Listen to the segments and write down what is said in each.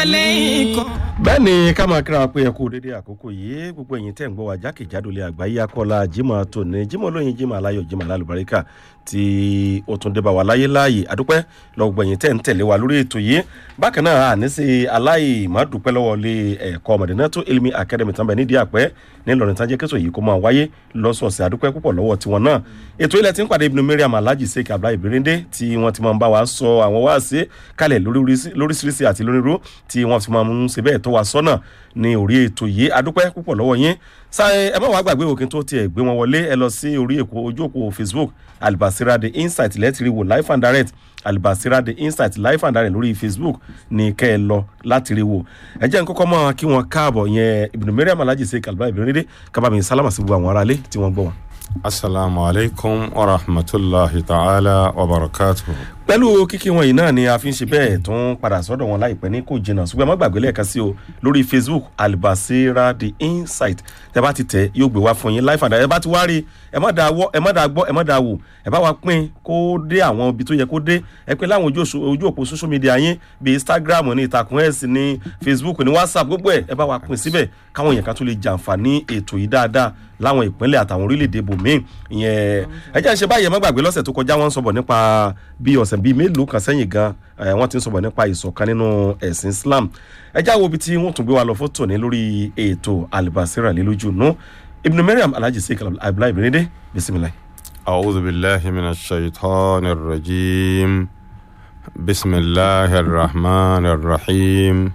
عليكم bẹ́ẹ̀ ni ká máa kíra pé ẹ kú dédé àkókò yìí gbogbo ẹ̀yin tẹ̀ ń gbọ́ wa jákèjádò lé àgbáyé akọ́lá jimoh tòní jimoh lóyin jimoh aláyọ̀ jimoh alálùbáríkà tí ó tún débà wá láyé láàyè àdúpẹ́ lọ́wọ́ gbogbo ẹ̀yin tẹ̀ ń tẹ̀lé wa lórí ètò yìí bákan náà àní sí aláì má dúpẹ́ lọ́wọ́ lé ẹ̀kọ́ Madinatu Ilmi Academy tán bẹ̀ nídìí àpẹ́ nílọrin tán jẹ́ kẹ́sọ̀ yìí kó máa wáyé lọ́sọ̀ọ̀sẹ̀ àdúpẹ́ púpọ̀ lọ́wọ́ tiwọn náà ètò ilẹ̀ tí ń pàdé ibùdó Mariam Alhaji Sheikh Abdullahi Birinde tí wọ́n ti máa ń bá wa sọ àwọn wáàsí kalẹ̀ lóríṣiríṣi àti lónírú tí wọ́n ti máa ń ṣe bẹ́ẹ̀ tó wa sọ́nà ní orí ètò yìí adúpẹ́ púpọ̀ lọ́wọ́ yín sáyẹn ẹ má wàá gbàgbé òkè tó tiẹ̀ gbé wọn wọlé ẹ lọ sí orí èkó ojú òpó facebook albasira the insight lẹ́tìrì wò life and direct albasira the insight life and direct lórí facebook ní kẹ́ ẹ lọ láti rí wò ẹ jẹ́ n kọ́kọ́ mọ́ kí wọ́n káàbọ̀ yẹn Ibn Mariam Alhaji Sheikh Abdullahi Birinde kábàámi sálámà sí gbogbo àwọn aráalé tí wọ́n gbọ́ wọn. asalaamu alaykum wa rahmatulahi ta'ala wa barakatuhu. pẹ̀lú kíkí wọn yìí náà ni a fi ń ṣe bẹ́ẹ̀ tó ń padà sọ́dọ̀ wọn láìpẹ́ ní kò jìnnà ṣùgbọ́n ẹ má gbàgbé lẹ́ẹ̀kan sí o lórí facebook albasira the insight tẹ bá ti tẹ yóò gbé wá fún yín live and direct ẹ bá ti wá rí ẹ má dáa wọ ẹ má dáa gbọ́ ẹ má dáa wò ẹ bá wa pín kó dé àwọn ibi tó yẹ kó dé ẹ pín láwọn ojú òpó social media yín bíi instagram ní ìtàkùn x ní facebook ní whatsapp gbogbo ẹ ẹ bá wa pín síbẹ̀ káwọn èèyàn kan tún lè jàǹfààní ètò yìí dáadáa láwọn ìpínlẹ̀ àtàwọn orílẹ̀-èdè bòmíì ìyẹn ẹ jẹ́ ń ṣe báyìí ẹ má gbàgbé lọ́sẹ̀ tó kọjá wọ́n ń sọ̀bọ̀ nípa bí ọ̀sẹ̀ bíi mélòó kan sẹ́yìn gan wọ́n ti ń sọ̀bọ̀ nípa ìṣọ̀kan nínú ẹ̀sìn Islam ẹ já wo ibi tí wọ́n tún gbé wa lọ fótó ní lórí ètò Albasira lélójú nù Ibn Mariam Alhaji Sheikh Abdullahi Birinde bisimilayi. أعوذ بالله من الشيطان الرجيم بسم الله الرحمن الرحيم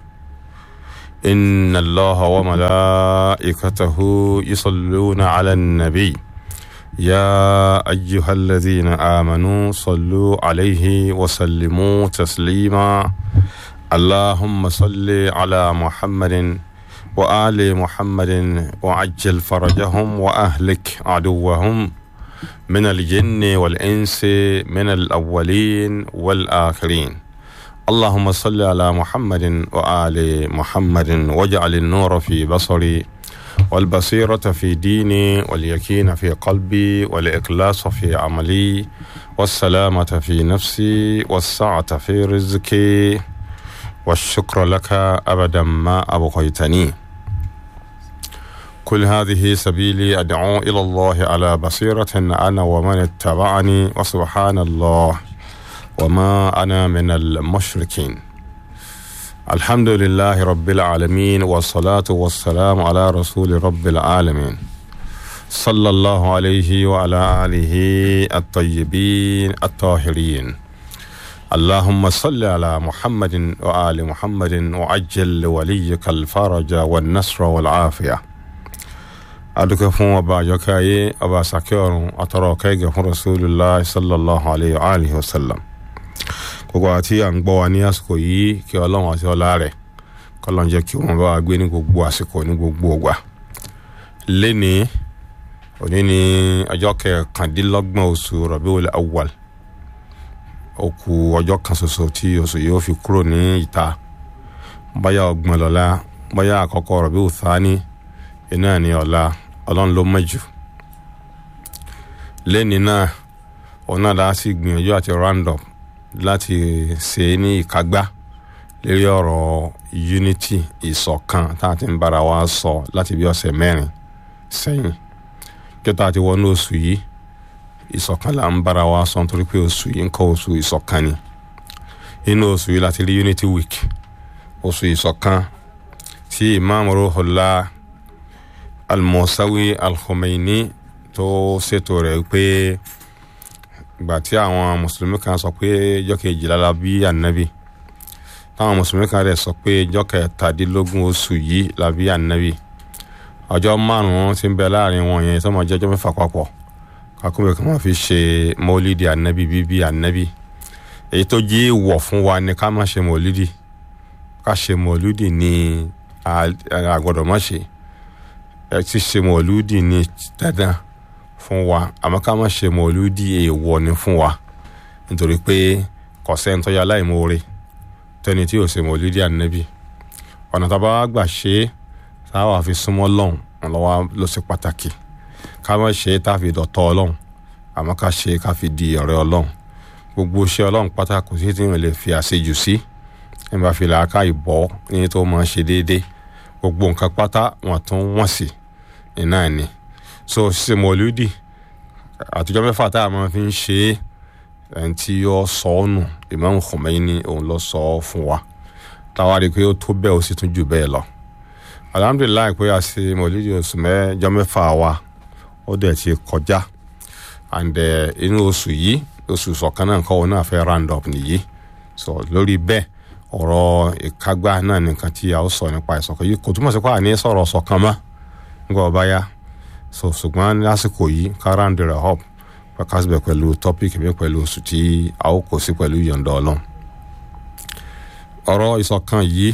إن الله وملائكته يصلون على النبي يا أيها الذين آمنوا صلوا عليه وسلموا تسليما اللهم صل على محمد وآل محمد وعجل فرجهم وأهلك عدوهم من الجن والإنس من الأولين والآخرين اللهم صل على محمد وآل محمد واجعل النور في بصري والبصيرة في ديني واليقين في قلبي والإخلاص في عملي والسلامة في نفسي والسعة في رزقي والشكر لك أبدا ما أبقيتني كل هذه سبيلي أدعو إلى الله على بصيرة أنا ومن اتبعني وسبحان الله وما أنا من المشركين الحمد لله رب العالمين والصلاة والسلام على رسول رب العالمين صلى الله عليه وعلى آله الطيبين الطاهرين اللهم صل على محمد وآل محمد وعجل لوليك الفرج والنصر والعافية adúpẹ́ fún ọba àjọkẹ́ ayé ọba àsàkẹ́ ọ̀run àtọ̀rọ̀ kẹ́gẹ́ fún rasulillah sallallahu alayhi wa alihi wa sallam gbogbo àti à ń gbọ́ wa ní àsìkò yìí kí ọlọ́run àti ọlá rẹ̀ kọ́lọ́n jẹ́ kí wọ́n bá wa gbé ní gbogbo àsìkò ní gbogbo ògbà lẹ́ni òní ní ọjọ́ kẹkàndínlọ́gbọ̀n oṣù Rabiul Awwal ó kù ọjọ́ kan ṣoṣo tí oṣù yìí ó fi kúrò ní ìta báyà ọgbọ̀n lọ́la báyà àkọ́kọ́ Rabiul Thani iná ní ọ̀la ọlọ́run ló mọ̀jù lẹ́ni náà òun náà láti gbìyànjú àti roundup láti ṣe ní ìkágbá lórí ọ̀rọ̀ unity ìṣọ̀kan tá a ti ń bára wa sọ láti bí ọ̀sẹ̀ mẹ́rin sẹ́yìn kí tá a ti wọnú oṣù yìí ìṣọ̀kan là ń bára wa sọ nítorí pé oṣù yìí ń kọ́ oṣù ìṣọ̀kan ni inú oṣù yìí láti rí unity week oṣù ìṣọ̀kan tí imam Ruhullah almosawi alkhomeini tó ṣètò rẹ̀ pé ìgbà tí àwọn mùsùlùmí kan sọ pé ọjọ́ kejìlá la bí ànábì táwọn mùsùlùmí kan rẹ̀ sọ pé ọjọ́ kẹtàdínlógún oṣù yìí la bí ànábì ọjọ́ márùn-ún tí ń bẹ láàrin wọn yẹn tó máa jẹ́ ọjọ́ mẹ́fà papọ̀ kakúbẹ̀ kan máa fi ṣe mọ́lídìí ànábì bíbí ànábì èyí tó jí wọ̀ fún wa ni ká má ṣe mọ́lídìí ká ṣe mọ́lídìí ní àgbọ̀dọ̀ má ṣe ẹ ti ṣe mọ̀lúdì ní dandan fún wa àmọ́ ká má ṣe mọ̀lúdì èèwọ̀ ni fún wa nítorí pé kò sẹ́ni tó yà láìmoore tẹ́ni tí ò ṣe mọ̀lúdì ànábì ọ̀nà tá a bá wá gbà ṣe é tá a wà fi súnmọ́ lọ́hùn lọ́wọ́ ló ṣe pàtàkì ká má ṣe é tá a fi dọ̀tọ̀ ọlọ́hùn àmọ́ ká ṣe é ká fi di ọ̀rẹ́ ọlọ́hùn gbogbo iṣẹ́ ọlọ́hùn pátá kò sí tí wọ́n lè fi àṣejù sí ẹ bá fi làákà ìbọ́ ní tó máa ṣe déédéé gbogbo nǹkan pátá wọn tún wọ́n sí iná ni so ṣe mọ̀lúdì àtijọ́ mẹ́fà tá a máa fi ń ṣe é ẹni tí ó sọ ọ́ nù Imam Khomeini òun ló sọ ọ́ fún wa táwa rí i pé ó tó bẹ́ẹ̀ ó sì tún jù bẹ́ẹ̀ lọ alhamdulilayi pé a ṣe mọ̀lúdì oṣù mẹ́jọ mẹ́fà wa ó dẹ̀ ti kọjá and inú oṣù yìí oṣù sọ̀kan náà nǹkan òun náà fẹ́ round up nìyí so lórí bẹ́ẹ̀ ọ̀rọ̀ ìkágbá náà nìkan tí a ó sọ nípa ìṣọ̀kan yìí kò túmọ̀ sí pé àní sọ̀rọ̀ ṣọ̀kan mọ́ nígbà ọba yá so ṣùgbọ́n lásìkò yìí ká round rẹ̀ up pàkásìbẹ̀ pẹ̀lú topic mi pẹ̀lú oṣù tí a ó kó sí pẹ̀lú yọ̀ǹda ọlọ́run ọ̀rọ̀ ìṣọ̀kan yìí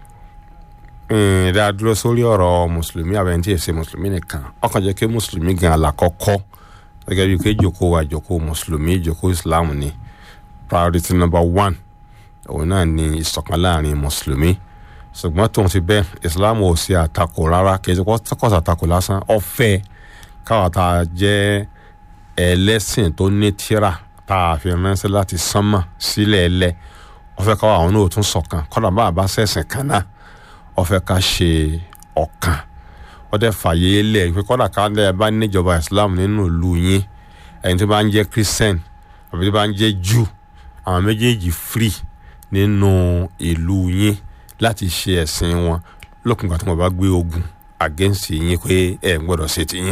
ìdá dúró sórí ọ̀rọ̀ mùsùlùmí àbẹ̀ntì èsè mùsùlùmí nìkan ọkàn jẹ́ kí mùsùlùmí gan alákọ̀ọ́kọ́ gẹ́gẹ́ bíi pé ìjòkó wa ìjòkó mùsùlùmí ìjòkó islam ni priority number one òun náà ni ìṣọ̀kan láàrin mùsùlùmí ṣùgbọ́n tóun ti bẹ́ẹ̀ islam ò ṣe àtakò rárá kì í ṣe kọ́sà àtakò lásán ọ̀fẹ́ káwa tá a jẹ́ ẹlẹ́sìn tó ní tíra tá a fi ránṣẹ́ láti sánmà sílẹ̀ ẹlẹ́ ọ̀fẹ́ káwa àwọn náà tún ṣọ̀kan kọ́dà bá a bá ṣẹ̀sìn kan náà ọ̀fẹ́ ká ṣe ọ̀kan wọ́n dẹ̀ fàyè lẹ̀ pé kọ́dà ká lẹ̀ bá níjọba islam nínú ìlú yín ẹni tó bá ń jẹ́ christian àbí tó bá ń jẹ́ jew àwọn méjèèjì free nínú ìlú yín láti ṣe ẹ̀sìn wọn lókun ìgbà tí wọ́n bá gbé ogun against yín pé ẹ̀ ń gbọ́dọ̀ ṣe tiyín.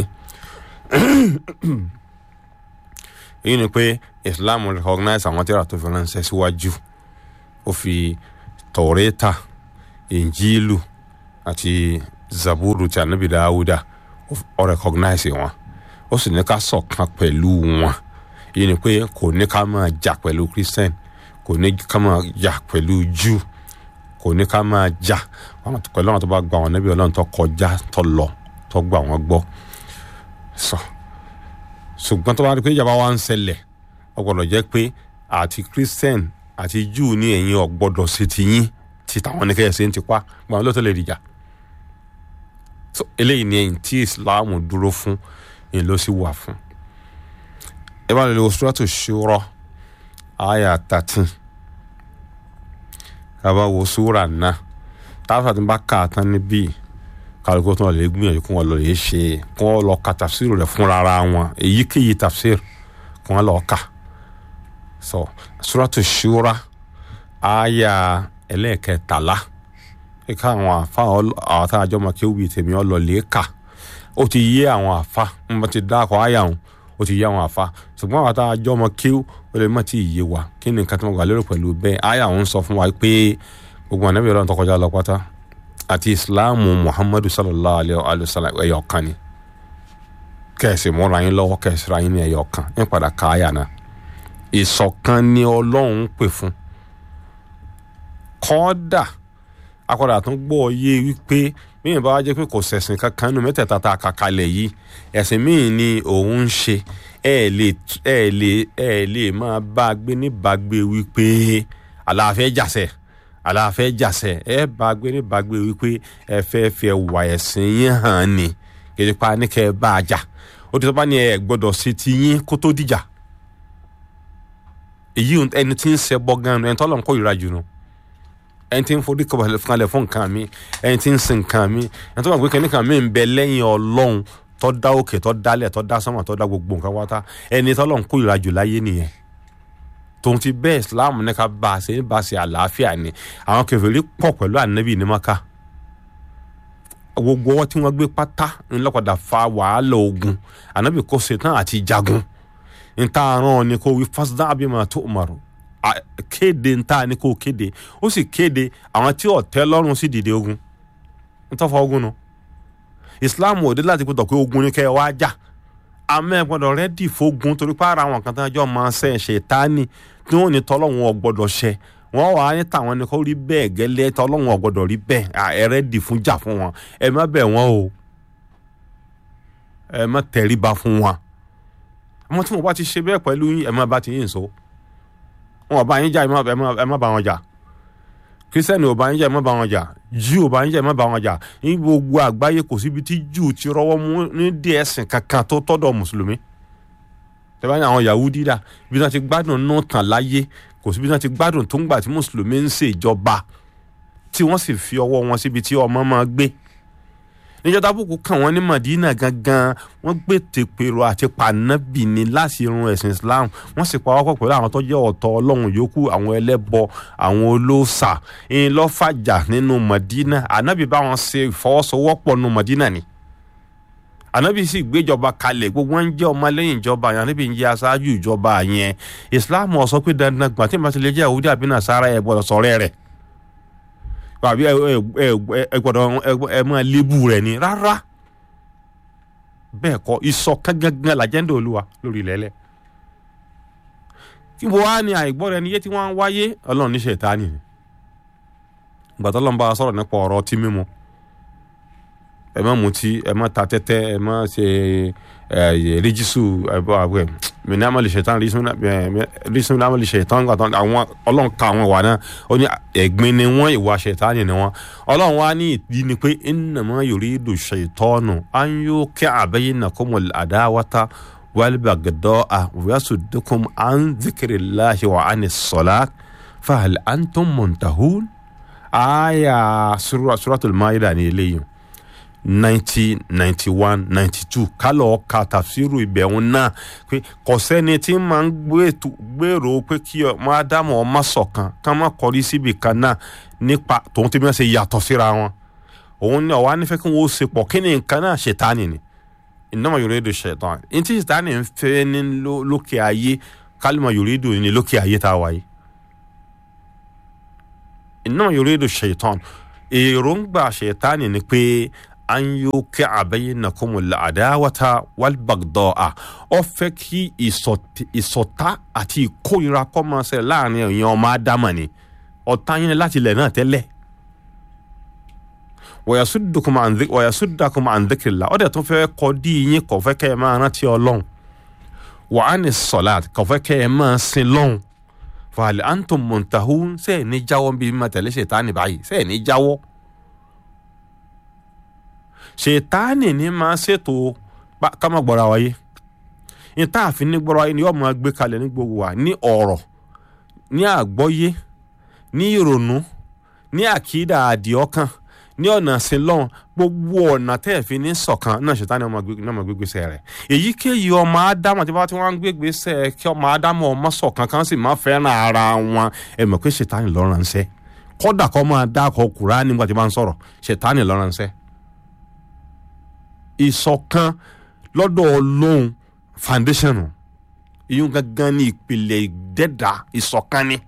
èyí ni pé islam recognize àwọn tíra tó fi ránṣẹ́ síwájú ó fi tọ̀rẹ́ta injilu àti zaburu ti anabi dawuda ó recognize wọn ó sì ní ká ṣọ̀kan pẹ̀lú wọn èyí ni pé kò ní ká máa jà pẹ̀lú christian kò ní ká máa jà pẹ̀lú jew kò ní ká máa jà pẹ̀lú àwọn tó bá gba àwọn anabi ọlọ́run tó kọjá tó lọ tó gbà wọ́n gbọ́ sọ ṣùgbọ́n tó bá rí pé ìjàmbá wa ń ṣẹlẹ̀ ó gbọ́dọ̀ jẹ́ pé àti christian àti jew ní ẹ̀yin ò gbọ́dọ̀ ṣe ti yín ti tàwọn ní kẹ́yẹ̀ ṣe ń tipa gbọ́n ló tó lè dìjà so eléyìí ni ẹ̀yìn tí islam dúró fún ẹ̀yìn ló sì wà fún ẹ bá lè lo suratu shura àyà thirteen kaba wo sura náà táwọn àti bá kà á tán níbí kálukú tó lè gbìyànjú kí wọ́n lọ lè ṣe kí wọ́n lọ ka tafsir rẹ̀ fúnra ara wọn èyíkéyìí tafsir kí wọ́n lọ kà so suratu shura àyà ẹlẹ́ẹ̀kẹtàlá kíkà àwọn àfa àwọn tá a jọ mọ kí ó wí tèmi ọlọ́lẹ̀ kà ó ti yé àwọn àfa ń bá ti dá akọ àyà wọn ó ti yé àwọn àfa ṣùgbọ́n àwọn tá a jọ mọ kí ó lè má ti yé wa kí ni nǹkan tí mo gbà lérò pẹ̀lú bẹ́ẹ̀ àyà wọn sọ fún wa pé gbogbo ànábì ọlọ́run tó kọjá lọ pátá àti ìsìláàmù muhammadu sallallahu alayhi wa sallam ẹ̀yọ̀ kan ni kẹ̀sì múra yín lọ́wọ́ kẹ̀sì ra yín ní ẹ̀yọ̀ kan ń padà ká àyà náà ìṣọ̀kan ni ọlọ́run pè fún kọ́dà akọ́dà tó ń gbọ́ yé wípé míyàn bá wá jẹ́ pé kò sẹ̀sìn kankan nínú mẹ́tẹ̀ẹ̀ta tá a kà kalẹ̀ yìí ẹ̀sìn míì ni òun ń ṣe ẹ̀ lè ẹ̀ lè ẹ̀ lè máa bá a gbé níbàgbé wípé àlàáfẹ́ jàsẹ̀ àlàáfẹ́ jàsẹ̀ ẹ̀ bá a gbé níbàgbé wípé ẹ fẹ́ fẹ́ wà ẹ̀sìn yín hàn ni kìí pa ní kẹ́ ẹ bá a jà ó ti sọ bá ní ẹ gbọ́dọ̀ ṣe ti yín kó tó dìjà èyí ẹni tí ń ṣe bọ́ gan-an ẹni tọ́lọ́ ń kó ìra jù nù ẹni tí ń forí kalẹ̀ fún nǹkan mi ẹni tí ń sin nǹkan mi ẹni tó bá gbé kẹ́ni kan mi ń bẹ lẹ́yìn ọlọ́run tó dá òkè tó dálẹ̀ tó dá sánmà tó dá gbogbo nǹkan wáta ẹni tó lọ́n kó ìrajù láyé nìyẹn tòun ti bẹ́ẹ̀ islam ní ká bá a ṣe ní bá a ṣe àlàáfíà ni àwọn kèfèrí pọ̀ pẹ̀lú ànábì ní maka gbogbo ọwọ́ tí wọ́n gbé pátá ńlọ́padà fa wàhálà ogun ànábì kò ṣetán àti jagun níta àrùn ni kò wí fásitì abimá tó umaru kéde nta ni kò kéde ó sì kéde àwọn tí ọ̀tẹ́ lọ́rùn sì dìde ogun ntọ́fọ̀ ogun nu islam ò dé láti pé tọ̀pẹ́ ogun ni kẹ́ ẹ wá jà àmọ́ ẹ gbọ́dọ̀ rẹ́dì fógun torí pé ara àwọn kan tó ń jọ máa ṣe ṣe tání tí wọ́n ní tọ́lọ́hún ò gbọ́dọ̀ ṣe wọ́n wà á ní tàwọn ni kò rí bẹ́ẹ̀ gẹ́lẹ́ tọ́lọ́hún ò gbọ́dọ̀ rí bẹ́ẹ̀ ẹ rẹ́dì fún jà fún wọn ẹ má bẹ̀ wọ́n o ẹ má tẹríba fún wọn àmọ́ tí mo bá ti ṣe bẹ́ẹ̀ pẹ̀lú yín ẹ má bá ti yín so wọn ò bá yín jà ẹ má bá wọn jà kristiani ò bá yín jà ẹ má bá wọn jà jù ò bá yín jà ẹ má bá wọn jà ní gbogbo àgbáyé kò síbi tí jù ti rọ́wọ́ mú ní díẹ̀ ẹ̀sìn kankan tó tọ́dọ̀ mùsùlùmí tẹ́lẹ̀ bá ní àwọn yahudi dà bí wọ́n ti gbádùn náà tàn láyé kò sí bí wọ́n ti gbádùn tó ń gbà tí mùsùlùmí ń ṣèjọba tí wọ́n sì fi ọwọ́ wọn síbi tí ọmọ máa gbé níjọ́ tábùkù kàn wọ́n ní Madina gangan wọ́n gbé tèpèrò àti pànábì ní láti irun ẹ̀sìn Islam wọ́n sì pa wọ́pọ̀ pẹ̀lú àwọn tó jẹ́ ọ̀tọ̀ ọlọ́run yòókù àwọn ẹlẹ́bọ àwọn olóòṣà ń lọ́fàjà nínú Madina ànábì bá wọn ṣe ìfọwọ́sowọ́pọ̀ nínú Madina ni ànábì sì gbéjọba kalẹ̀ gbogbo wọn ń jẹ́ ọmọlẹ́yìn ìjọba yẹn ànábì ń jẹ́ aṣáájú ìjọba yẹn Islam ó sọ pé dandan gbà tí màtí jẹ́ Yahudi àbí Nasara ẹ̀ gbọ́dọ̀ sọ̀rọ̀ rẹ̀ àbí ẹ ẹ ẹ gbọ́dọ̀ ẹ máa lébù rẹ̀ ni rárá bẹ́ẹ̀ kọ́ ìṣọ̀kan gangan làjẹ́ndà olúwa lórí ilẹ̀ẹ́lẹ̀ kí wọ́n á ní àìgbọ́ rẹ̀ níyé tí wọ́n á wáyé ọlọ́run ní ṣètánì ni gbàtọ́ lọ́nba sọ̀rọ̀ nípa ọ̀rọ̀ ọtí mímu ẹ má mutí ẹ má ta tẹ́tẹ́ ẹ má ṣe ẹ ríjísù ẹ bọ́ àgbẹ̀ mìíní àmàlì ṣètàn rísùn àmàlì ṣètàn gbàtọ́ àwọn ọlọ́run ka àwọn ìwà náà ó ní ẹ̀gbin ni wọ́n ìwà ṣètánì ni wọ́n ọlọ́run wá ní ìdí ni pé innama yuridu ṣètọ́nù an yuqi'a bainakumul adawata wal bagda'a wa yasuddakum an dhikrillahi wa anis salat fahal antum muntahun aya suratul maida ni eléyìí ninety ninety one ninety two kálọ̀ ka tàfsírù ìbẹ̀wò náà pé kò sẹ́ni tí máa ń gbèrò pé kí ọmọ ádámù ọmọ ṣọ̀kan ká má kọrí síbi kan náà nípa tòun tí wọ́n ṣe yàtọ̀ síra wọn òun ní ọ̀wá nífẹ̀ẹ́ kí wọ́n ṣe pọ̀ kí ni nǹkan náà ṣètánì ni innama yuridu shaitan ní tí ṣètánì ń fẹ́ ní lókè ayé kálímà yuridu ní lókè ayé tá a wáyé innama yuridu shaitan èròǹgbà ṣètánì ni pé an yuki abaynakumul adawata wal bagda'a ó fẹ́ kí ìṣọ̀tá àti ìkórira kó máa ṣe láàrin èèyàn ọmọ ádámà ni ọ̀tá yín láti ilẹ̀ náà tẹ́lẹ̀ wàyàsúdàkùn an dhikrillah ó dẹ̀ tún fẹ́ kọ́ dí yín kò fẹ́ kẹ́ ẹ máa rántí ọlọ́run wa ani salat kò fẹ́ kẹ́ ẹ máa sin lọ́hùn fàlẹ́ antum muntahun sẹ́ẹ̀ ní jáwọ́ bíi mímọ tẹ̀lé ṣètánì báyìí sẹ́ẹ̀ ní jáwọ́ ṣètánì ní máa ṣètò ká má gbọ́ra wáyé níta àfin ní gbọ́ra wáyé ni yóò máa gbé kalẹ̀ ní gbogbo wa ní ọ̀rọ̀ ní àgbọ́yé ní ìrònú ní àkídà àdìọ́kàn ní ọ̀nà sílọ̀n gbogbo ọ̀nà tẹ́ ẹ̀ fi ní ṣọ̀kan náà ṣètánì ọmọ gbégbèsè rẹ̀ èyíkéyìí ọmọ ádámù tí wọ́n ti wọ́n ń gbégbèsè kí ọmọ ádámù ọmọ ṣọ̀kan kan sì máa fẹ́ràn ara wọn ẹ mọ̀ pé ṣètánì ló ránṣẹ́ kódà kó máa dákọ̀ Kùránì nígbà tí wọ́n bá ń sọ̀rọ̀ ṣètánì ló ránṣẹ́ ìṣọ̀kan lọ́dọ̀ ọlọ́run foundation ìyún gangan ní ìpìlẹ̀ ìdẹ́dà ìṣọ̀kan ni.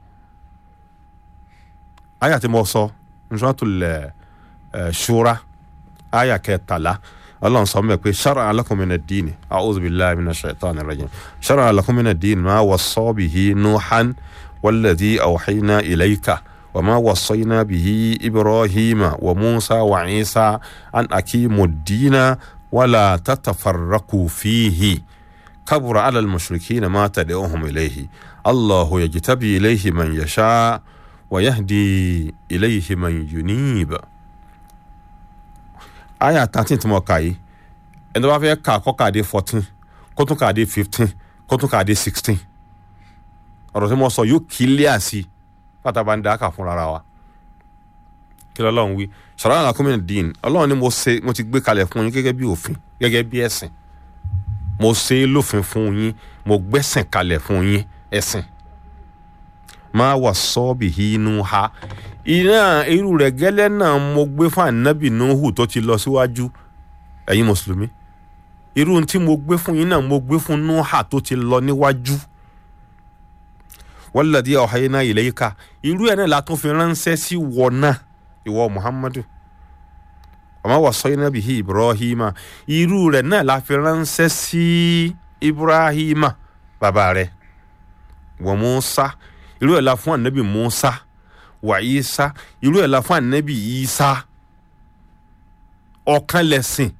àyà tí mo sọ Suratul Shura àyà kẹtàlá ọlọ́run sọ mẹ́ pé shara'a lakum mina ad-dini a'udhu billahi minash shaitani rajim shara'a lakum mina ad-dini ma wassa bihi Nuhan walladhi awhayna ilayka. وما وصينا به إبراهيم وموسى وعيسى أن أقيموا الدين ولا تتفرقوا فيه كبر على المشركين ما تدعوهم إليه الله يجتبي إليه من يشاء ويهدي إليه من ينيب آية 13 تموكاي ẹni tó bá fẹ́ kà kọ́ kàdé fourteen kó tún kàdé fifteen kó tún kàdé sixteen ọ̀rọ̀ tí mo sọ yóò kílíà sí i pátábá ń dáká fúnra wa kí lọ́lọ́run wí sọ̀rọ̀ àlàkùnmí dín ọlọ́run ni mo ṣe mo ti gbé kalẹ̀ fún yín gẹ́gẹ́ bí òfin gẹ́gẹ́ bí ẹ̀sìn mo ṣe é lófin fún yín mo gbẹ́sìn kalẹ̀ fún yín ẹ̀sìn máa wà sọ́ọ̀bì inú ha iná irú rẹ̀ gẹ́lẹ́ náà mo gbé fún ànábì nuhu tó ti lọ síwájú ẹ̀yin mùsùlùmí irú tí mo gbé fún yín náà mo gbé fún nuha tó ti lọ níwájú walladhi awhayna ilayka irú ẹ̀ náà la tún fi ránṣẹ́ sí wọ náà ìwọ muhammadu wa ma wassayna bihi ibrahima irú rẹ̀ náà la fi ránṣẹ́ sí ibrahima bàbá rẹ̀ wa musa irú ẹ̀ la fún anabi musa wa isa irú ẹ̀ la fún anabi isa ọ̀kan lẹ̀sìn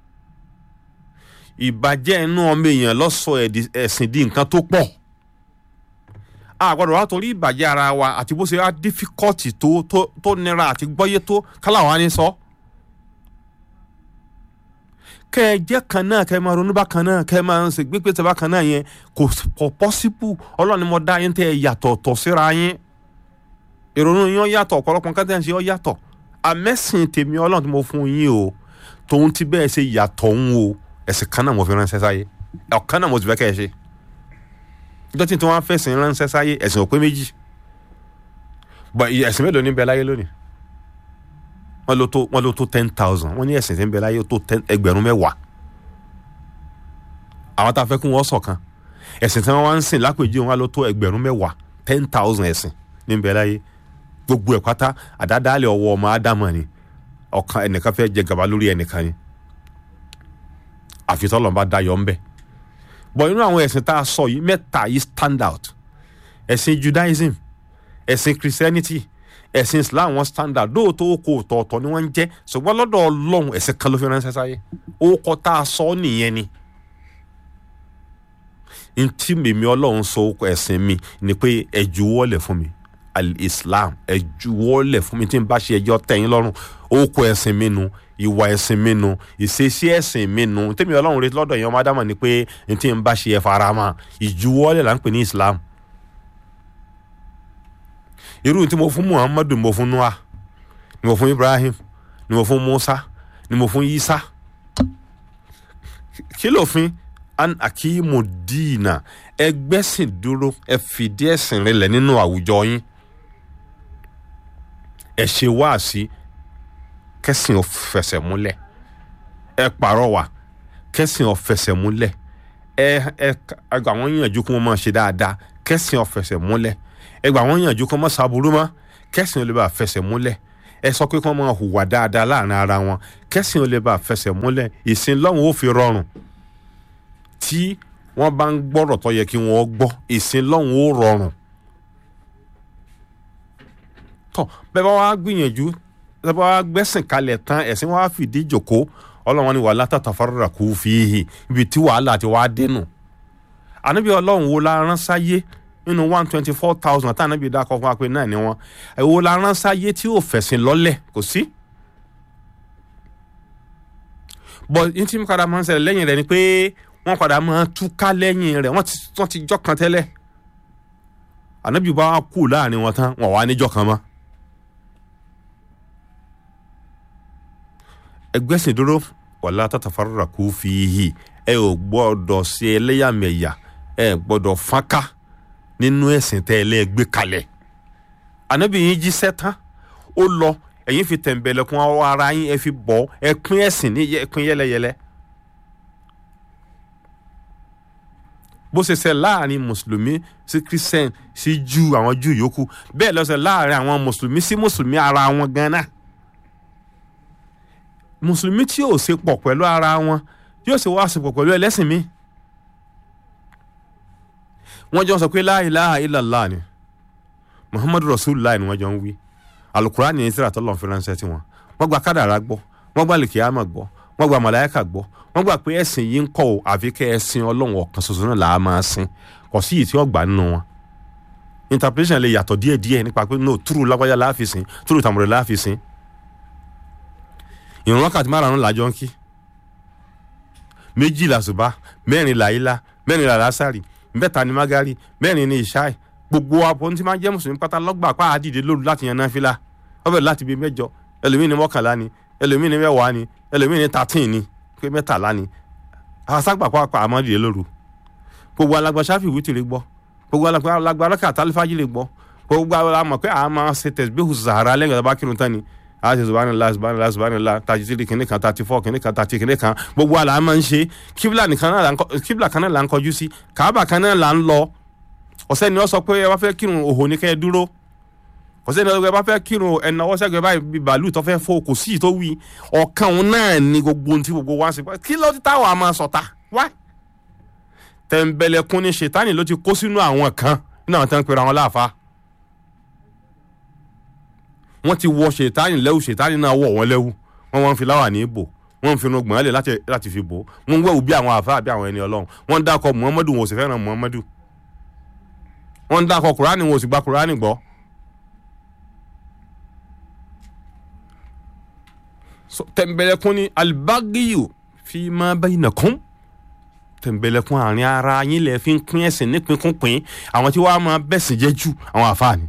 ìbàjẹ́ inú ọmọ èèyàn lọ́sọ̀ ẹ̀sìn di nǹkan tó pọ̀ àgbàdo wa torí ìbàjẹ́ ara wa àti bó ṣe wá dífíkọ́tì tó tó tó nira àti gbọ́yé tó kálá wa ní sọ. kẹ ẹ jẹ́ kan náà kẹ ẹ máa ronú bá kan náà kẹ ẹ máa ṣe gbégbé tẹ bá kan náà yẹn kò kò possible ọlọ́run ni mo dá yín tẹ ẹ yàtọ̀ tọ̀ síra yín ìrònú yín ó yàtọ̀ ọ̀pọ̀lọpọ̀ nǹkan tẹ̀ ń ṣe ó yàtọ̀ àmẹ́sìn tèmi ọlọ́run tí mo fún yín o tòun ti bẹ́ẹ̀ ṣe yàtọ̀ ń o ẹ̀sìn kan náà mo fi ránṣẹ́ sáyé ọ̀kan náà mo ti fẹ́ kẹ́ ẹ ṣe ìjọ tí wọ́n fẹ̀sìn ránṣẹ́ sáyé ẹ̀sìn òpé méjì bọ̀ ẹ̀sìn mélòó ní bẹ láyé lónìí wọ́n ló tó wọ́n ló tó ten thousand wọ́n ní ẹ̀sìn tí ń bẹ láyé ó tó ten ẹgbẹ̀rún mẹ́wàá àwọn tá a fẹ́ kún wọ́n ṣọ̀kan ẹ̀sìn tí wọ́n wá ń sìn lápèjì wọn ló tó ẹgbẹ̀rún mẹ́wàá ten thousand ẹ̀sìn ní ń bẹ láyé gbogbo ẹ̀ pátá àdádálẹ̀ ọwọ́ ọmọ ádámà ni ọ̀kan ẹnìkan fẹ́ jẹ gàba lórí ẹnìkan ni àfitọ́lọ́ bá dayọ̀ ń bẹ̀ bọ̀ inú àwọn ẹ̀sìn tá a sọ yìí mẹ́ta yìí stand out ẹ̀sìn Judaism ẹ̀sìn Christianity ẹ̀sìn Islam wọn stand out lóòótọ́ oko ọ̀tọ̀ọ̀tọ̀ ni wọ́n ń jẹ́ ṣùgbọ́n lọ́dọ̀ Ọlọ́run ẹ̀sìn kan ló fi ránṣẹ́ sáyé orúkọ tá a sọ nìyẹn ni ntí mèmí Ọlọ́run sọ orúkọ ẹ̀sìn mi ni pé ẹ juwọ́lẹ̀ fún mi al-Islam ẹ juwọ́lẹ̀ fún mi tí n bá ṣe ẹjọ́ tẹ̀yìn lọ́rùn orúkọ ẹ̀sìn mi nu ìwà ẹ̀sìn mi nu ìṣesí ẹ̀sìn mi nu tèmi Ọlọ́run retí lọ́dọ̀ yẹn ọmọ Ádámà ni pé ntí n bá ṣe ẹ fara mọ́ ìjuwọ́lẹ̀ là ń pè ní Islam irú tí mo fún Muhammadu ni mo fún Noah ni mo fún Ibrahim ni mo fún Musa ni mo fún Isa kí lófin an akimu diina ẹgbẹ́sìn dúró ẹ fìdí ẹ̀sìn rinlẹ̀ nínú àwùjọ yín ẹ ṣe wáàsí kẹ́sìn ó fẹsẹ̀ múlẹ̀ ẹ pàrọwà kẹ́sìn ó fẹsẹ̀ múlẹ̀ ẹ ẹ àgbà wọn yànjú kí wọ́n máa ṣe dáadáa kẹ́sìn ó fẹsẹ̀ múlẹ̀ ẹ gbà wọ́n yànjú kí wọ́n máa ṣàbùrú mọ́ kẹ́sìn ó lè bá fẹsẹ̀ múlẹ̀ ẹ sọ pé kí wọ́n máa hùwà dáadáa láàrin ara wọn kẹ́sìn ó lè bá fẹsẹ̀ múlẹ̀ ìsìn lọ́hùn ó fi rọrùn tí wọ́n bá ń gbọ́rọ̀ tó yẹ kí wọ́n gbọ́ ìsìn lọ́hùn ó rọrùn. tọ́ bẹ́ẹ̀ bá wá gbìyànjú bẹ́ẹ̀ bá wá gbẹ́sìn kalẹ̀ tán ẹ̀sìn wá fìdí jòkó ọlọ́run ni wàhálà tàtà fárúra kú fi ibi tí wàhálà ti wá dénú. ànábì ọlọ́run wo la rán sáyé nínú one twenty four thousand tá ànábì dákọ̀ fún wa pé náà ni wọ́n wo la rán sáyé tí ò fẹ̀sìn lọ́lẹ̀ kò sí. bọ̀ ní tí mo padà máa ń ṣẹlẹ̀ lẹ́yìn rẹ̀ ni pé wọ́n padà máa túká lẹ́yìn rẹ̀ wọ́n ti jọ́ kan tẹ́lẹ̀ ànábì bá kú láàrin wọn tán wọ́n wá níjọ́ kan mọ́. ẹgbẹ́sìn dúró wàlá tàtàfàrà kú fi hì ẹ ò gbọ́dọ̀ ṣe ẹlẹ́yàmẹ̀yà ẹ gbọ́dọ̀ fọ́nká nínú ẹ̀sìn tẹ́ ẹ lẹ́ gbé kalẹ̀ ànábì yín jíṣẹ́ tán ó lọ ẹ̀yin fi tẹ̀m̀bẹ̀lẹ̀kùn ara yín ẹ fi bọ̀ ẹ pín ẹ̀sìn ní ẹ pín yẹ́lẹ́yẹ́lẹ́. bó ṣe ṣe láàrin mùsùlùmí sí christian sí jù àwọn jù yòókù bẹ́ẹ̀ ló ṣe láàrin àwọn mùsùlùmí sí mùsùlùmí ara wọn gan-an mùsùlùmí tí yóò ṣe pọ̀ pẹ̀lú ara wọn yóò ṣe wá ṣe pọ̀ pẹ̀lú ẹlẹ́sìn mi wọ́n jọ sọ pé la ilaha illallah ni muhammadu rasulullah ni wọ́n jọ ń wí alukurani ní tíra tọ́lọ́ fi ránṣẹ́ tí wọn wọ́n gba kádàrá gbọ́ wọ́n gba lìkìyàmà gbọ́ wọ́n gba màláíkà gbọ́ wọ́n gbà pé ẹ̀sìn yìí ń kọ́ ò àfi kẹ́ ẹ̀sìn ọlọ́run ọ̀kan ṣoṣo náà là á máa sìn kò sí yìí tí ó gbà nínú wọn. interpretation lè yàtọ̀ díẹ̀díẹ̀ nípa pé no túrú lágbájá láàfin túrú tàmùrẹ̀ láàfin. ìrun wákàtí márùn-ún làjọ ń kí méjì làṣùbà mẹ́rin làyílá mẹ́rin làlásàrì mẹ́ta ni magari mẹ́rin ni ìṣáì gbogbo abọ́ tí máa ń jẹ́ mùsùlùmí pátá lọ́gbà pa àdìde lóru láti yan náfìlà ọbẹ̀ láti bíi mẹ́jọ ẹlòmíì ní mọ́kànlá ni ẹlòmíì ní mẹ́wàá ni ẹlòmíì ní thirteen ni pé mẹ́tàlá ni àṣàgbà pàápàá àmọ́ dìde lóru gbogbo alagba sáfì wítìrì gbọ́ gbogbo alagba alákà tálífàjì lè gbọ́ gbogbo alamọ̀ pé àwọn máa ṣe tẹ̀síbíhù sàárà lẹ́yìn ọ̀dọ́ bá kírun tán ni a ṣe subhanallah subhanallah subhanallah thirty three kìnní kan thirty four kìnní kan thirty kìnní kan gbogbo àlà máa ń ṣe kíbla nìkan náà kíbla kan náà là ń kọjú sí kàábà kan náà là ń lọ ọ̀sẹ̀ ni wọ́n sọ pé ẹ bá fẹ́ kírun òhò ní kẹ́ ẹ dúró ọ̀sẹ̀ ni wọ́n bá fẹ́ kírun ẹ̀nà ọwọ́ sẹ́gbẹ̀ẹ́ báyìí bí bàálù tó fẹ́ fọ́ kò sí tó wí ọ̀kan òun náà ni gbogbo ohun tí gbogbo wa ń ṣe kí ló ti táwọn àmọ́ sọ̀tà wá. tẹ̀m̀bẹ̀lẹ̀kun ni ṣètánì ló ti kó sínú àwọn kan nínú àwọn tó ń pera wọn láàfa. wọ́n ti wọ ṣètánì lẹ́wù ṣètánì náà wọ̀ wọ́n lẹ́wù wọ́n wọ́n fi láwà ní ibò wọ́n ń finú gbọ̀n lẹ̀ láti fi bò wọ́n ń wẹ̀wù bí àwọn àfa àbí àwọn ẹni ọlọ́run wọ́n ń dákọ̀ muhammadu wọn ò sì fẹ́ràn muhammadu wọ́n ń dákọ̀ kùránì wọn ò sì gba kùránì gbọ́ so tẹ̀m̀bẹ̀lẹ̀kun ni alibagiyu fi ma bainakum tẹ̀m̀bẹ̀lẹ̀kun àárín ara yín lẹ̀ fi ń pín ẹ̀sìn nípínkúnpín àwọn tí wàá máa bẹ̀sìn jẹ́ jù àwọn àfáàní.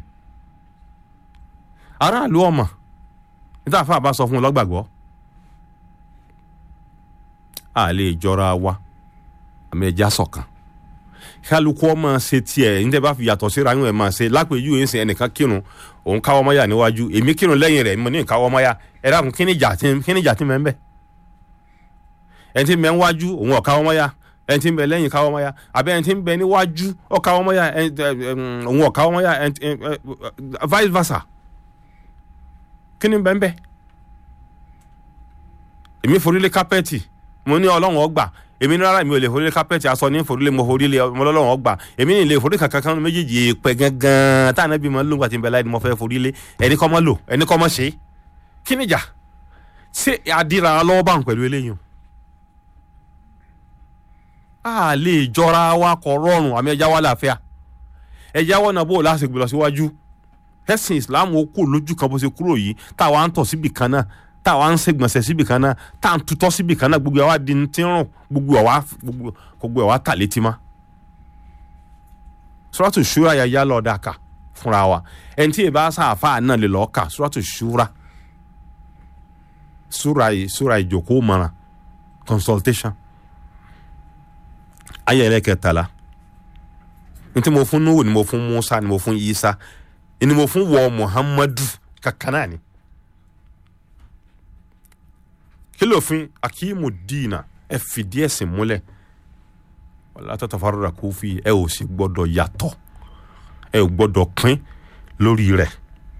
aráàlú ọmọ níta àfáà bá sọ fún un lọ́gbàgbọ́ a lè jọra wa àmì ẹja ṣọ̀kan kálukú ọmọ ṣe tiẹ̀ níta bá fi yàtọ̀ síra yín ẹ̀ máa ṣe lápèjú yìí ń sìn ẹnìkan kírun òun káwọ́ mọ́yà níwájú èmi kírun lẹ́yìn rẹ̀ mo ní ìkáwọ́ mọ́yà ẹ dákun kí ni ìjà tí kí ni ìjà tí mẹ́ ń bẹ̀ ẹni tí mẹ́ ń wájú òun ọ̀káwọ́ mọ́yà ẹni tí ń bẹ lẹ́yìn káwọ́ mọ́yà àbẹ́ ẹni tí ń bẹ níwájú ọ̀káwọ́ mọ́yà òun ọ̀káwọ́ mọ́yà vice versa kí ni bẹ́ẹ̀ bẹ́ẹ̀ èmi forílé kápẹ́ẹ̀tì mo ní ọlọ́run ọgbà èmi ní rárá mi ò lè forílé kápẹ́ẹ̀tì aṣọ ní forílé mo forílé ọmọ ọlọ́run ọgbà èmi ní lè forílé kankan kan méjèèjì èèpẹ̀ gangan táwọn ẹbí mọ lóńgbà tí ń bẹ láì ní mo fẹ́ forílé ẹni kọ́ mọ́ lò ẹni kọ́ mọ́ ṣe é kí ni ìjà ṣé àdìrà lọ́wọ́ bá ń pẹ̀lú eléyìí a lè jọra wa kọ rọrùn àmì ẹja wa láàfíà ẹja wọn náà bó o láti gbé lọ síwájú ẹsìn islam ó kú lójú kan bó ṣe kúrò yìí táwa ń tọ̀ síbì kan náà táwa ń ṣègbọ̀nsẹ̀ síbì kan náà tá à ń tutọ́ síbì kan náà gbogbo àwa di ti rùn gbogbo àwa gbogbo àwa tà létí má. suratu shura ya yá lọ́ọ́ dàkà fúnra wa ẹni tí ìbá sáfà náà lè lọ́ọ́ kà suratu shura sura yìí sura ìjókòó mọ́ra consultation ayé ẹlẹ́kẹtàlá ntí mo fún nuhu ni mo fún musa ni mo fún isa ni mo fún wọ muhammadu kankan náà ni kí ló fin akimu diina ẹ fìdí ẹ̀sìn múlẹ̀ wàlá tatafarra kó fi ẹ ò sì gbọ́dọ̀ yàtọ̀ ẹ ò gbọ́dọ̀ pín lórí rẹ̀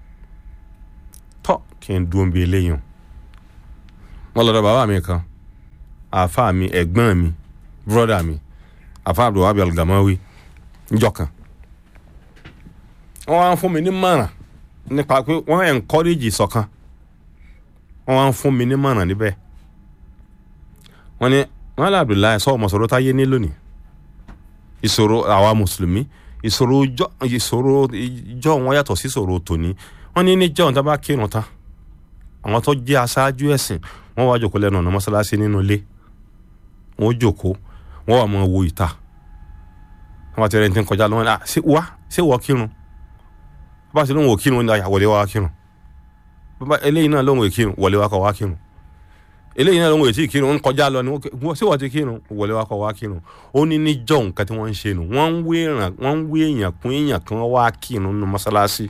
tọ́ kí n dúró bí eléyìí wọn lọ́dọ̀ bàbá mi kan àáfàá mi ẹ̀gbọ́n mi bírọ́dà mi àfa abdulwabi algamawi njọ kan wọn wá ń fún mi ní mọ̀ràn nípa pé wọ́n encourage ìṣọ̀kan wọ́n wá ń fún mi ní mọ̀ràn níbẹ̀ wọ́n ní wọ́n lé abdullahi sọ ọmọ sọ̀rọ̀ táyé ní lónìí ìṣòro àwa mùsùlùmí ìṣòro ìṣòro ìjọ wọn yàtọ̀ sí ìṣòro tòní wọ́n ní níjọ́ níta bá kírun tán àwọn tó jẹ́ aṣáájú ẹ̀sìn wọ́n wá jòkó lẹ́nu ọ̀nà mọ́ṣáláṣí nínú ilé wọ́n jòkó wọ́n wà mọ́ wo ìta wọ́n bá ti rẹ̀ ní kọjá lọ́wọ́ náà ṣé wá ṣé wọ́ kírun bá ṣe lóun ò kírun ní àwọlé wa kírun bá eléyìí náà lóun ò kírun wọlé wa kọ wá kírun eléyìí náà lóun ò tí ì kírun ń kọjá lọ ni ṣé wọ́n ti kírun wọlé wa kọ wá kírun ó ní ní jọ nǹkan tí wọ́n ń ṣe nù wọ́n ń wé èèyàn wọ́n ń wé èèyàn kún èèyàn kí wọ́n wá kírun nínú mọ́ṣáláṣí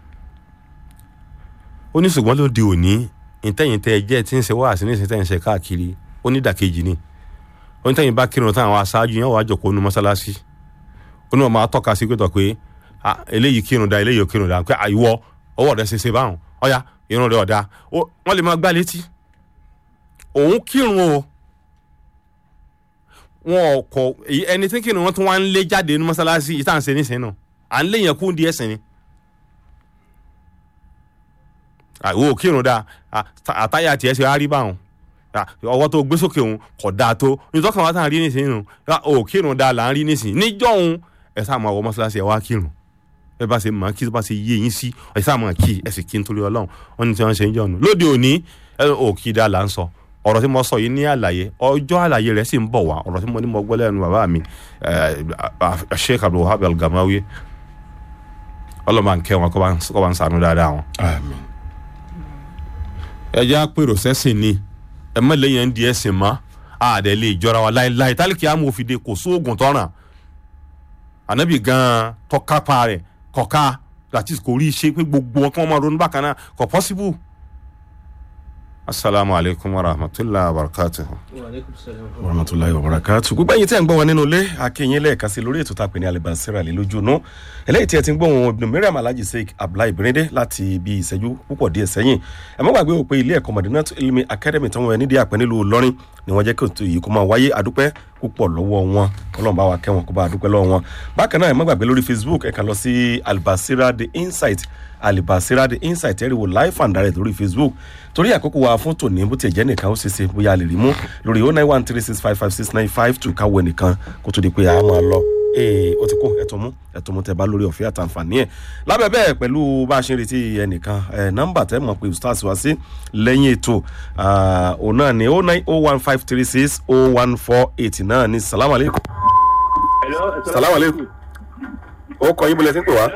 ó ní ṣùgbọ́n lóde òní ìtẹ̀yìn tẹ́ ẹ jẹ́ tí ń ṣe wáàsí ní ìsìntẹ́yìn ṣe káàkiri ó ní ìdàkejì ni onítẹ̀yìn bá kírun tán àwọn aṣáájú yẹn wàá jòkó nu mọ́ṣáláṣí ó ní wọn máa tọ́ka sí pẹ̀tọ̀ pé eléyìí kírun da eléyìí kírun da pé àìwọ ọwọ́ rẹ ṣe ṣe báwọn ọ̀ya irun rẹ ọ̀dà wọ́n lè máa gbá létí òun kírun o wọn kọ ẹni tí kírun wọn tún wá ń lé jáde nu mọ́ṣáláṣí yìí tá à ń ṣe nísìnyí náà à ń lé yẹn kú di ẹ̀sìn ni àìwọ kírun da àtàyà tiẹ̀ ṣe á rí báwọn ọwọ́ tó gbé sókè òun kò dáa tó nítorí kan wá tá à ń rí nísìnyí nù ó kírun dáa là ń rí nísìnyí níjọ́ òun ẹ sáà máa wọ mọ́ṣáláṣí ẹ wá kírun ẹ bá ṣe mọ̀ kí tó bá ṣe yé yín sí ẹ sáà máa kí ẹ sì kí nítorí ọlọ́run wọn ní tí wọ́n ṣe ń jọ nù lóde òní ẹ ò kí dáa là ń sọ ọ̀rọ̀ tí mo sọ yìí ní àlàyé ọjọ́ àlàyé rẹ̀ sì ń bọ̀ wá ọ̀rọ̀ tí mo ní mo gbọ́ lẹ́nu bàbá mi Sheikh Abdulwahab Al-Gamawi ọlọ́mọ àǹkẹ́ wọn kọ́ bá ń sànú dáadáa wọn. àmín. ẹ jẹ́ àpérò sẹ́sìn ni ẹ má lẹ́yìn di ẹ̀sìn mọ́ àdẹ lè jọra wa láéláé tálíkì àmọ́ òfìdè kò sóògùn tọ́ràn ànábì gan-an tọ́kápá rẹ̀ kọ̀ká láti kò rí iṣẹ́ pé gbogbo wọn kí wọ́n máa ronú bákan náà kò pọ́síbù. asalaamu alaykum wa rahmatulahi wa barakatuh. warahmatulahi wabarakatuh gbogbo ẹ̀yin tí ẹ ń gbọ́ wọn nínú ilé akínyìn lẹ́ẹ̀kan sí lórí ètò tàpé ní alibasira lè lójú inú eléyìí tí ẹ ti ń gbọ́ wọn ibùdó miriam alhaji sheik abdullahi birinde láti ibi ìṣẹ́jú púpọ̀ díẹ̀ sẹ́yìn ẹ má gbàgbé òpin ilé ẹ̀kọ́ madinatu ilmi academy tí wọ́n nídìí àpẹ́ nílùú ìlọrin ni wọ́n jẹ́ kí ètò yìí kó máa wáyé àdúpẹ́ púpọ̀ lọ́wọ́ wọn ọlọ́run bá wa kẹ́ wọn kó bá àdúpẹ́ lọ́wọ́ wọn bákan náà ẹ má gbàgbé lórí facebook ẹ kàn lọ sí albasira the insight alibasira the insight ẹ rí wo live and direct lórí facebook torí àkókò wa fún tòní bó ti jẹ́ nìkan ó ṣeéṣe bóyá a lè rí mú lórí oh nine one three six five five six nine five two káwọ ẹnìkan kó tó di pé a máa lọ. ee ó ti kó ẹ̀tún mú ẹ̀tún mú tẹ bá lórí ọ̀fẹ́ àtàǹfààní ẹ̀ lábẹ́ bẹ́ẹ̀ pẹ̀lú bá a ṣe ń retí ẹnìkan ẹ̀ nọ́mbà tẹ́ mọ̀ pé ustaz wá sí lẹ́yìn ètò ah, òun náà ni oh nine oh one five three six oh one four eight náà ni salamu aleykum. salamu aleykum. ó kọ yín bọ́lẹ̀ tí ń pè wá.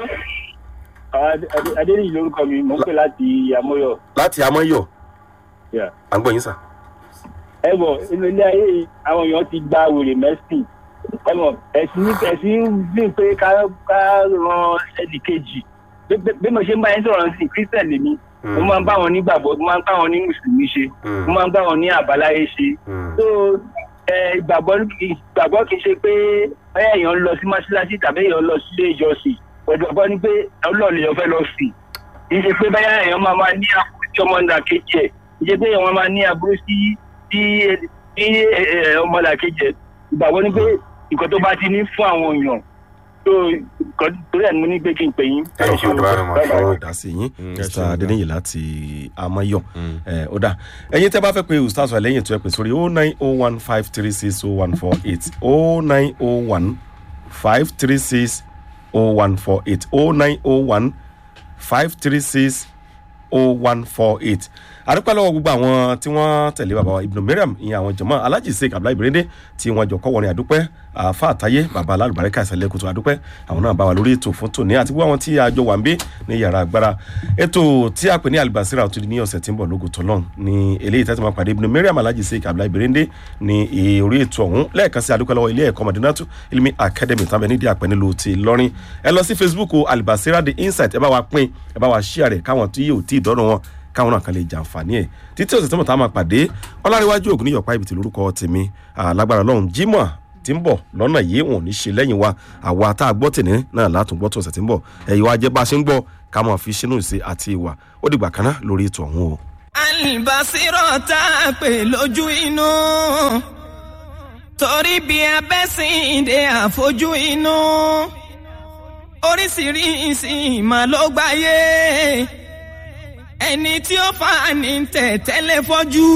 adéyìn lórúkọ mi mò ń pè láti amóyọ. láti amọ́yọ̀ Yeah. à ń gbọ́ yín sà. ẹ bọ̀ inú ilé ayé yìí, àwọn èèyàn ti gba wèrè mẹ́sìn ẹ mọ̀ ẹ̀sìn ní ẹ̀sìn ń gbìn pé ká ká ran ẹnì kejì Bí- bí- bí mo ṣe ń bá yín sọ̀rọ̀ sí christian lèmi mo máa ń bá wọn nígbàgbọ́ mo máa ń bá wọn ní mùsùlùmí ṣe mo máa ń bá wọn ní àbáláyé ṣe so ẹ, ìgbàgbọ́ ìgbàgbọ́ kì í ṣe pé báyà èèyàn ń lọ sí mọ́ṣáláṣí tàbí èèyàn ń lọ sí ilé ìjọsìn ìgbàgbọ́ ni pé ọlọ́ọ̀lù èèyàn fẹ́ lọ sí kì í ṣe pé báyà èèyàn máa máa ní àbúrò tí ọmọ nà kejì ẹ̀ kì í ṣe pé èèyàn máa ní àbúrò sí sí sí ẹ, ẹ, ọmọ nà kejì ẹ̀ ìgbàgbọ́ ni pé nǹkan tó bá ti ní fún àwọn èèyàn tó nǹkan tó rẹ̀ mo ní pé kí n pè yín. Thank you very much. fún ìdásí yín Mm, ẹ mr ṣeun gan. adeniyi láti amayọ ẹ ó dà ẹyin tẹ bá fẹ pé ustaz wa lẹyìn tó ẹ pè sórí oh nine oh one five three six oh one four eight oh nine oh one five three six oh one four eight oh nine oh one five three six oh one four eight àdúpẹ́ lọ́wọ́ gbogbo àwọn tí wọ́n tẹ̀lé bàbá wa ibùdó mariam ìyẹn àwọn jọmọ́ alhaji sheik abdullahi birinde tí wọ́n jọ kọ́ wọrin àdúpẹ́ àfa àtayé bàbá alálùbáríkà ìsàlẹ̀ kùtù àdúpẹ́ àwọn náà bá wa lórí ètò fún tòní àti gbogbo àwọn tí a jọ wà ń bí ní yàrá agbára ètò tí a pè ní alibasira tó di ní ọ̀sẹ̀ tí ń bọ̀ lógo tọ́lọ́n ní eléyìí tẹ́tí máa pàdé ibùdó mariam alhaji sheik abdullahi birinde ní orí ètò ọ̀hún lẹ́ẹ̀kan sí àdúpẹ́ lọ́wọ́ ilé ẹ̀kọ́ madinatu ilmi academy tàbí nídìí àpẹ́ nílùú ti lọ́rin ẹ lọ sí facebook o alibasira the insight ẹ bá wa pín ẹ bá wa share rẹ̀ káwọn tí yóò tí ì dọ́rùn wọn káwọn náà kan lè jàǹfààní ẹ̀ títí ọ̀sẹ̀ tí mo ta máa pàdé ọláríwájú ògùn níyọ̀pá ibi tí lórúkọ tèmi alágbára lọ́hùn jimoh tí ń bọ̀ lọ́nà yìí wọn ò ní ṣe lẹ́yìn wa àwa tá a gbọ́ tèmi náà látún gbọ́ tó ọ̀sẹ̀ tí ń bọ̀ ẹ̀yìn wa jẹ́ bá a ṣe ń gbọ́ ká máa fi sínú ìṣe àti ìwà ó dìgbà kan náà lórí ètò ọ̀hún o. alibasirọ tá a pè lójú inú torí bí abẹ́sìndé àfojú inú oríṣiríṣi ìmọ̀ ló gbáyé ẹni tí ó fà ní tẹ̀tẹ́lẹ̀ fọ́jú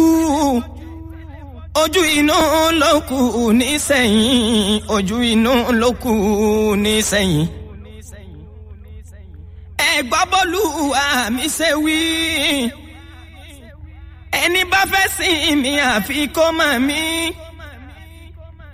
ojú inú ló kù nísẹ̀yìn ojú inú ló kù nísẹ̀yìn ẹ̀gbọ́n bọ́lú àmì ṣe wí ẹni bá fẹ́ sìn mí àfi kó mọ̀ mí